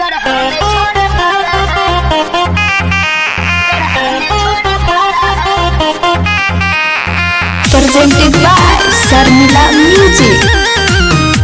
presented by Sarmila Music.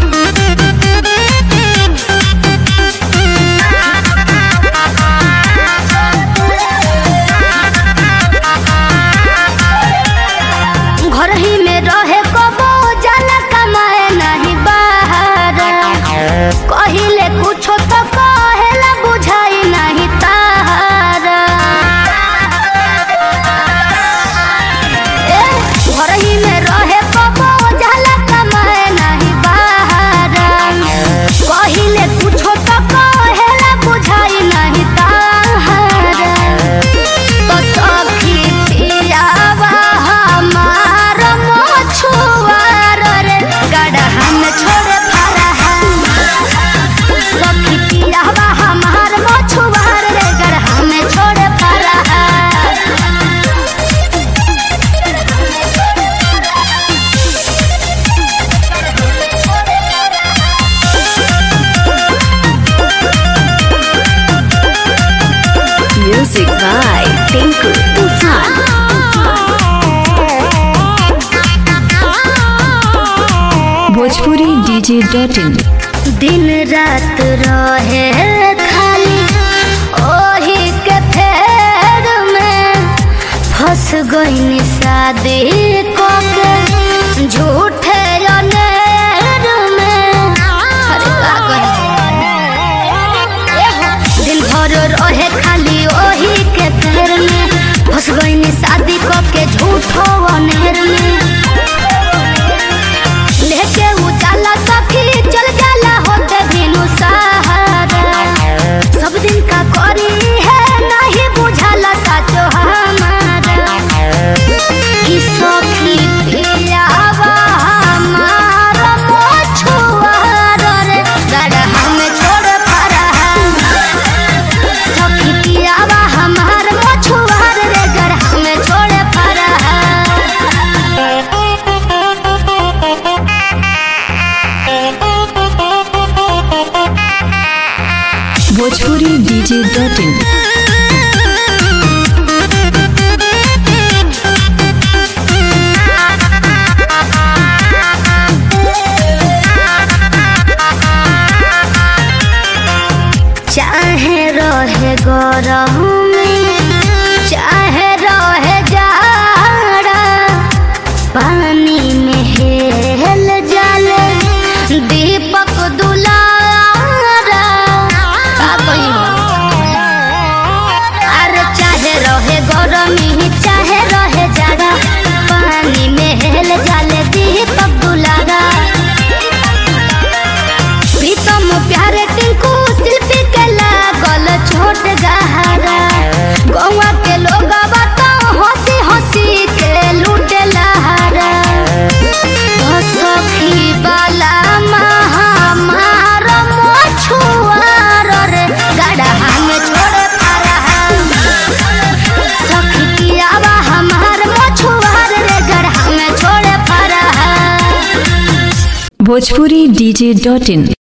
घर ही में रहे कबो जाला कमाए नहीं बाहर कहिले कुछो तो कहेला बुझाई नहीं तार ए, घर ही में रहे कबो जाला कमाए नहीं बाहर कहिले कुछो तो कहेला बुझाई नहीं तार तो सखी पियावा हमार मछुआर रे गड़हा में छोड़े फरहा सखी पियावा हमार मछुआर रे गड़हा में छोड़े फरहा Music by Tinku Tufan. Bhojpuri DJ dot in दिन रात रहे खाली ओही के फेर में फंस गईनी शादी को के झूठे अनेर में अरे का करी? दिन भर रहे खाली ओही के फेर में फंस गईनी शादी को के झूठो अनेर में लेके उजाला सखी चल जाला होते बिनु सहारा सब दिन का करी है नहीं बुझाला साचो हमारा कि सखी पियावा हमारा मोछुआर रे गड़हा में छोड़ फरहा सखी पियावा हमार मोछुआर रे गड़हा में छोड़ फरहा भोजपुरी डीजे डॉट इन चाहे रहे गरम चाहे रहे जाड़ा पानी में हेल जाले दीपक दुलारा का कहियो? अरे चाहे रहे गरमी चाहे रहे जाड़ा पानी में हेल जाले दीपक दुलारा प्रीतम प्यारे टिंकू शिल्पी के लागल छोट गहरा गौवा के लोग तो हंसी हंसी के लूटे लहरा तो सखी वाला महामार मछुआर रे गड़हा में छोड़े फरहा सखी पियावा हमार मछुआर रे गड़हा में छोड़े फरहा भोजपुरी डीजे डॉट इन